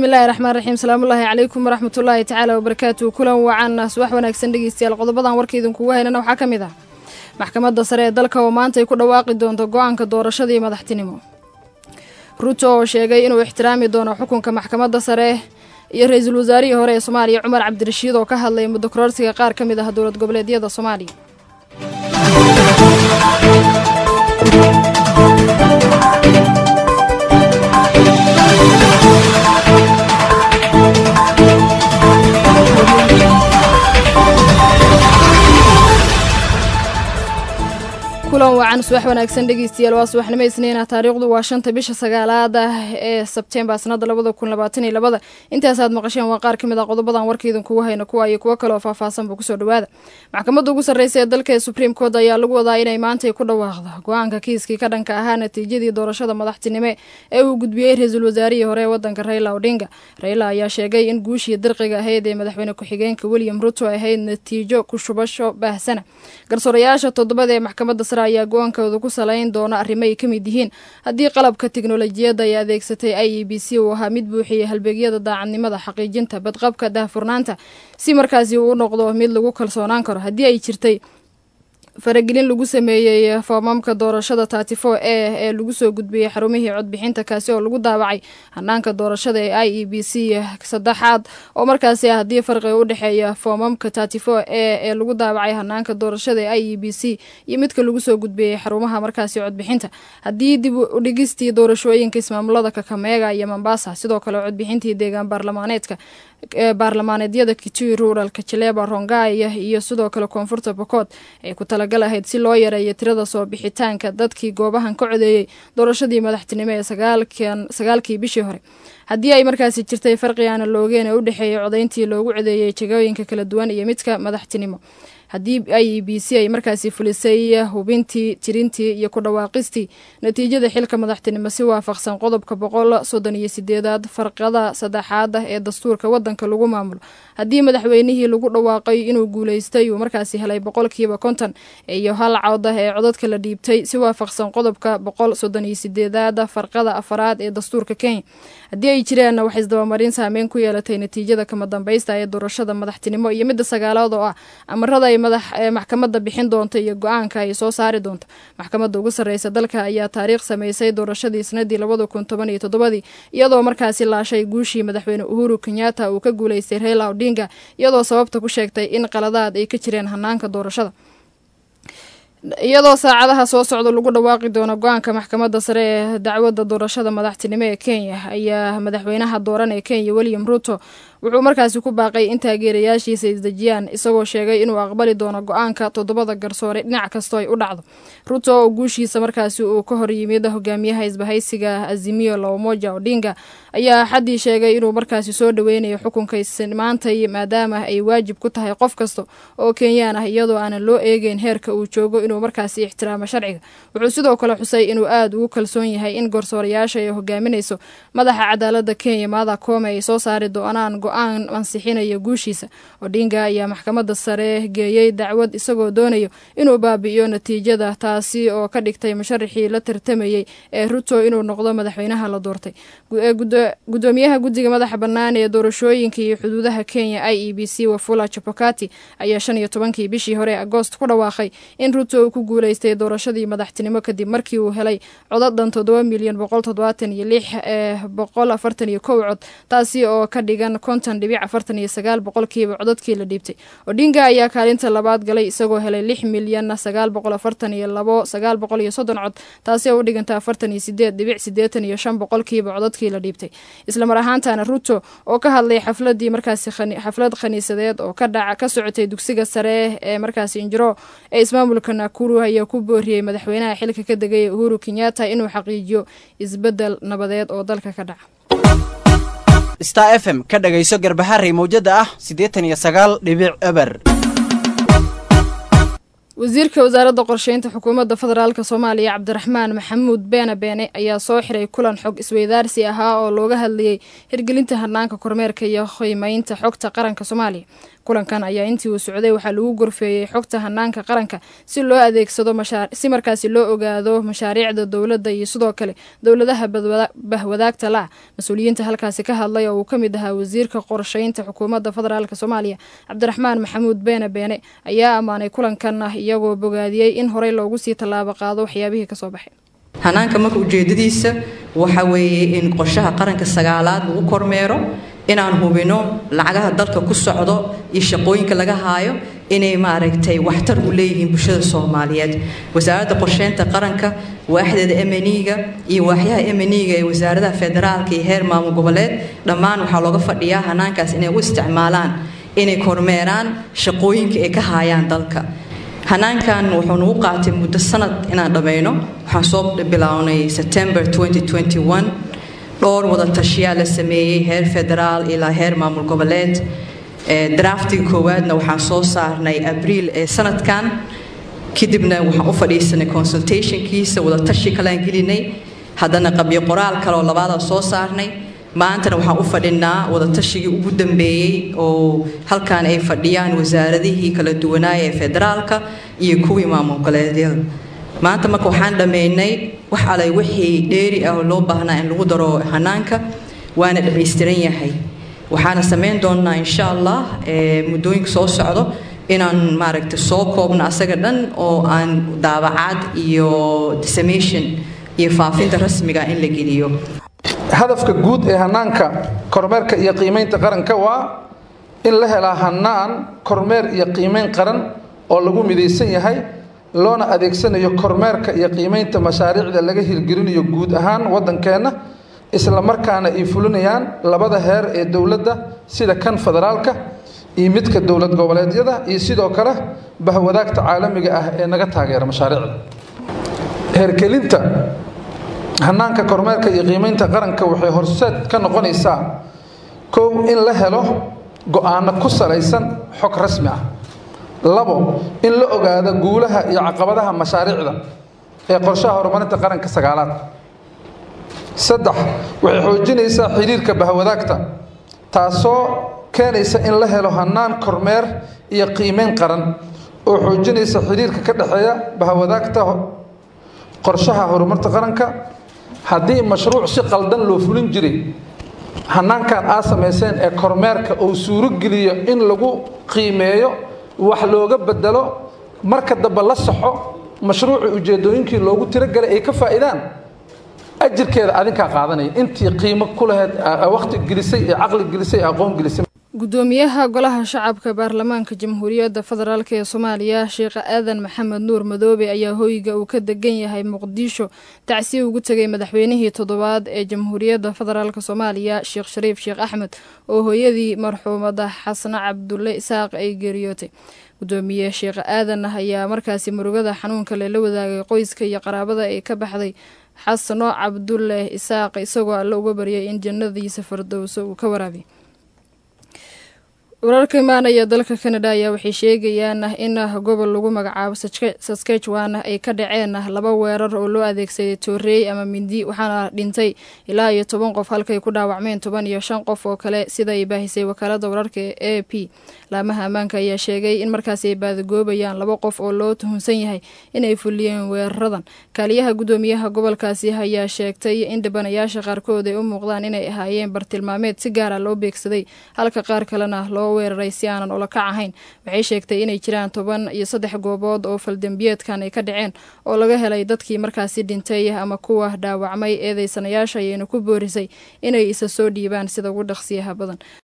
bismillaahi raxmaan raxiim salaamullaahi calaykum waraxmatullaahi tacaala wabarakaatu kulan wacan subax wanaagsan dhegeystayaal qodobadan warka idinkugu haynana waxaa ka mid ah maxkamadda sare ee dalka oo maanta ay ku dhawaaqi doonto go-aanka doorashadii madaxtinimo ruto oo sheegay inuu ixtiraami doono xukunka maxkamadda sare iyo ra-iisul wasaarihii hore ee soomaaliya cumar cabdirashiid oo ka hadlay muddo kororsiga qaar ka mid ah dowlad goboleedyada soomaaliya kulan wacan subax wanaagsan dhegeystayaal waa subaxnimo isniina taariikhdu waa shanta bisha sagaalaad ah ee sebtembar sanada labada kun labaatan iyo labada intaasaad maqasheen waa qaar ka mid ah qodobadan warka idinkugu hayna kuwa iyo kuwo kaleoo faahfaahsanba kusoo dhawaada maxkamadda ugu sarreysa ee dalka ee supreme court ayaa lagu wadaa inay maantay ku dhawaaqdo go-aanka kiiskii ka dhanka ahaa natiijadii doorashada madaxtinime ee uu gudbiyey ra-iisul wasaarihii hore ee wadanka raila odinga raila ayaa sheegay in guushii dirqiga ahayd ee madaxweyne ku-xigeenka william ruto ahayd natiijo ku shubasho baahsana garsoorayaasha toddobada ee maxkamadda sare ayaa go-aankooda ku salayn doona arrimo ay ka mid yihiin haddii qalabka tiknolojiyadda ay adeegsatay i e b c uu ahaa mid buuxiyay halbeegyada daacadnimada xaqiijinta badqabka daahfurnaanta si markaasi uu u noqdo mid lagu kalsoonaan karo haddii ay jirtay faragelin lagu sameeyey foomamka doorashada tatifo e ee lagu soo gudbiyey xarumihii codbixinta kaasi oo lagu daawacay hanaanka doorashada ee i e b c saddexaad oo markaasi ah haddii farqiga u dhexeeya foomamka tatifo e ee lagu daawacay hanaanka doorashada ee i e b c iyo midka lagu soo gudbiyey xarumaha markaasi codbixinta haddii dib udhigistii doorashooyinka ismaamulada kakameega iyo mombasa sidoo kale codbixintii deegaan baarlamaaneedka baarlamaaneedyada kitui ruralka jaleeba rongaya iyo sidoo kale koonfurta bokood ay ku talagal ahayd si loo yareeyo tirada soo bixitaanka dadkii goobahan ka codeeyey doorashadii madaxtinimo ee sagaalkii bishii hore haddii ay markaasi jirtay farqi aana loogeen ee u dhexeeyay codayntii loogu codeeyey jegooyinka kala duwan iyo midka madaxtinimo haddii i e b c ay markaasi fulisay hubintii tirintii iyo ku dhawaaqistii natiijada xilka madaxtinimo si waafaqsan qodobka boqol soddon iyo sideedaad farqada saddexaad ah ee dastuurka wadanka lagu maamulo haddii madaxweynihii lagu dhawaaqay inuu guuleystay uu markaasi helay boqolkiiba konton iyo hal cod ah ee codadka la dhiibtay si waafaqsan qodobka boqol soddon iyo sideedaad farqada afaraad ee dastuurka kenya haddii ay jireenna wax isdabamarin saameyn ku yeelatay natiijada kama dambaysta ee doorashada madaxtinimo iyo midda sagaalaad oo ah amarada ay maxkamadda bixin doonta iyo go-aanka ay soo saari doonto maxkamadda ugu sarreysa dalka ayaa taariikh sameysay doorashadii sanadii labada kun toban iyo toddobadii iyadoo markaasi laashay guushii madaxweyne uhuru kenyatta uu ka guuleystay raila odinga iyadoo sababta ku sheegtay in qaladaad ay ka jireen hanaanka doorashada iyadoo saacadaha soo socda lagu dhawaaqi doono go-aanka maxkamadda sare ee dacwadda doorashada madaxtinimo ee kenya ayaa madaxweynaha dooran ee kenya william ruto wuxuu markaasi ku baaqay in taageerayaashiisa isdejiyaan isagoo sheegay inuu aqbali doono go-aanka toddobada garsoore dhinac kastoo ay u dhacdo ruto oo guushiisa markaasi uu ka hor yimid hogaamiyaha isbahaysiga azimiyo laomoja odinga ayaa axaddii sheegay inuu markaasi soo dhoweynayo xukunka maantay maadaama ay waajib ku tahay qof kasta oo kenyaan ah iyadoo aanan loo eegeyn heerka uu joogo inuu markaasi ixtiraamo sharciga wuxuu sidoo kale xusay inuu aada ugu kalsoon yahay in garsoorayaasha ay hogaaminayso madaxa cadaalada kenya maada koome ay soo saari doonaan go-aan ansixinaya guushiisa odinga ayaa maxkamadda sare geeyey dacwad isagoo doonayo inuu baabi'iyo natiijada taasi oo ka dhigtay musharaxii la tartamayey ee ruto inuu noqdo madaxweynaha la doortay gudoomiyaha guddiga madaxa bannaan ee doorashooyinka iyo xuduudaha kenya i e b c wafula chapokati ayaa shan iyo tobankii bishii hore agoost ku dhawaaqay in ruto uu ku guuleystay doorashadii madaxtinimo kadib markii uu helay codad dhan toddoba milyan boqol toddobaatan iyo lix ee boqol afartan iyo kow cod taasi oo ka dhigan konton dhibic afartan iyo sagaal boqolkiiba codadkii la dhiibtay odinga ayaa kaalinta labaad galay isagoo helay lix milyan sagaal boqol afartan iyo labo sagaal boqol iyo soddon cod taasi oo u dhiganta afartan iyo sideed dhibic sideetan iyo shan boqolkiiba codadkii la dhiibtay islamar ahaantana ruto oo ka hadlay xafladii markaasi xaflad khaniisadeed oo ka dhaca ka socotay dugsiga sare ee markaasi injiro ee ismaamulka nakuru ayaa ku booriyey madaxweynaha xilka ka degay uhuru kenyatta inuu xaqiijiyo isbeddel nabadeed oo dalka ka dhaca star f m ka dhagayso garbaharey mawjada ah siddeetan iyo sagaal dhibic eber wasiirka wasaaradda qorsheynta xukuumadda federaalk soomaaliya cabdiraxmaan maxamuud beene beene ayaa soo xiray kulan xog isweydaarsi ahaa oo looga hadlayay hirgelinta hanaanka kormeerka iyo qiimeynta xogta qaranka soomaaliya kulankan ayaa intii uu socday waxaa lagu gorfeeyey xogta hanaanka qaranka si loo adeegsado si markaasi loo ogaado mashaariicda dowladda iyo sidoo kale dowladaha bahwadaagta la mas-uuliyiinta halkaasi ka hadlay oo uu ka mid ahaa wasiirka qorsheynta xukuumadda federaalk soomaaliya cabdiraxmaan maxamuud beene beene ayaa ammaanay kulankan iyagoo bogaadiyey in horey loogu sii tallaabo qaado waxyaabihii kasoo baxay hanaanka marka ujeedadiisa waxa weeye in qorshaha qaranka sagaalaad lagu kormeero inaan hubino lacagaha dalka ku socdo iyo shaqooyinka laga haayo inay maaragtay waxtar u leeyihiin bulshada soomaaliyeed wasaaradda qorsheynta qaranka waaxdeeda emeniga iyo waaxyaha emeniga ee wasaaradaha federaalka iyo heer maamul goboleed dhammaan waxaa looga fadhiyaa hanaankaas inay u isticmaalaan inay kormeeraan shaqooyinka ay ka haayaan dalka hanaankan wuxuu nagu qaatay muddo sanad inaan dhammayno waxaan soo bilownay september dhowr wada tashiyaa la sameeyey heer federaal ilaa heer maamul goboleed draftiga koowaadna waxaan soo saarnay abriil ee sanadkan kadibna waxaan u fadhiisanay consultationkiisa wada tashi kalean gelinay haddana qabyo qoraal kaleoo labaada soo saarnay maantana waxaan u fadhinaa wadatashigai ugu dambeeyey oo halkan ay fadhiyaan wasaaradihii kala duwanaaya ee federaalka iyo kuwii maamul goboleedyada maanta marka waxaan dhammaynay wax alay wixii dheeri ah oo loo baahnaa in lagu daro hanaanka waana dhammaystiran yahay waxaana samayn doonnaa insha allah muddooyinka soo socdo inaan maaragta soo koobno asaga dhan oo aan daabacaad iyo dissemination iyo faafinta rasmiga in la geliyo hadafka guud ee hanaanka kormeerka iyo qiimaynta qaranka waa in la helaa hanaan kormeer iyo qiimayn qaran oo lagu midaysan yahay loona adeegsanayo kormeerka iyo qiimaynta mashaariicda laga hirgelinayo guud ahaan waddankeenna isla markaana ay fulinayaan labada heer ee dowladda sida kan federaalka iyo midka dowlad goboleedyada iyo sidoo kale bahwadaagta caalamiga ah ee naga taageera mashaariicda heergelinta hanaanka kormeerka iyo qiimaynta qaranka waxay horseed ka noqonaysaa kow in la helo go-aano ku salaysan xog rasmi ah labo in la ogaado guulaha iyo caqabadaha mashaariicda ee qorshaha horumarinta qaranka sagaalaad saddex waxay xoojinaysaa xiriirka bahwadaagta taasoo keenaysa in la helo hanaan kormeer iyo qiimeyn qaran oo xoojinaysa xiriirka ka dhexeeya bahwadaagta qorshaha horumarinta qaranka haddii mashruuc si qaldan loo fulin jiray hanaankan aad samayseen ee kormeerka uu suurogeliyo in lagu qiimeeyo wax looga bedelo marka dambe la saxo mashruucii ujeedooyinkii loogu tiragalay ay ka faa'iidaan ajirkeeda adinkaa qaadanaya intii qiimo ku lahayd waqti gelisay ee caqli gelisay ee aqoon gelisay gudoomiyaha golaha shacabka baarlamaanka jamhuuriyadda federaalk ee soomaaliya sheekh aadan maxamed nuur madoobe ayaa hoyga uu ka degan yahay muqdisho tacsi ugu tegay madaxweynihii toddobaad ee jamhuuriyadda federaalk soomaaliya sheekh shariif sheekh axmed oo hooyadii marxuumada xasne cabdulle isaaq ay geeriyootay gudoomiye sheekh aadan ayaa markaasi murugada xanuunka leh la wadaagay qoyska iyo qaraabada ay ka baxday xasano cabdulle isaaq isagoo alle uga baryay in jannadiisa fardowso uu ka waraabiy wararka imaanaya dalka canada ayaa waxay sheegayaan in gobol lagu magacaabo saskatchewan ay ka dhaceen laba weerar oo loo adeegsaday tooreey ama mindi waxaana dhintay ilaa iyo toban qof halkay ku dhaawacmeen toban iyo shan qof oo kale sida ay baahisay wakaalada wararka e p laamaha ammaanka ayaa sheegay in markaasi ay baadagoobayaan laba qof oo loo tuhunsan yahay inay fuliyeen weeraradan kaaliyaha gudoomiyaha gobolkaasi ayaa sheegtay in dhibanayaasha qaarkood ay u muuqdaan inay ahaayeen bartilmaameed si gaara loo beegsaday halka qaar kalena loo weeraray si aanan ula kac ahayn waxay sheegtay inay jiraan toban iyo saddex goobood oo faldembiyeedkan ay ka dhaceen oo laga helay dadkii markaasi dhintay ama kuwa dhaawacmay eedeysanayaasha ayayna ku boorisay inay isa soo dhiibaan sida ugu dhaqsiyaha badan